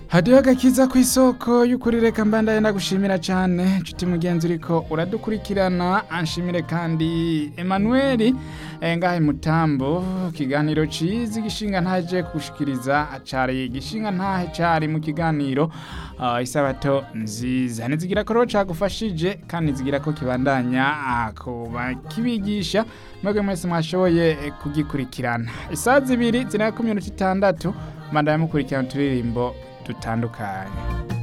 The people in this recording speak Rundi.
hadiho agakiza ku isoko y'ukuri reka mbandaye ndagushimira cyane nshuti mugenzi uriko uradukurikirana anshimire kandi Emmanuel eh, ngahe mutambo kiganiro cizi gishinga ntaje kugushikiriza acari gishinga ntahe cari mu kiganiro uh, isabato nziza nizigira ko rero cagufashije kandi nizigira ko kibandanya ah, kuba kibigisha mwebwe mwese mwashoboye eh, kugikurikirana isaha zibiri zirindwi ku minota itandatu mbandaye mukurikirana uturirimbo dutandukanye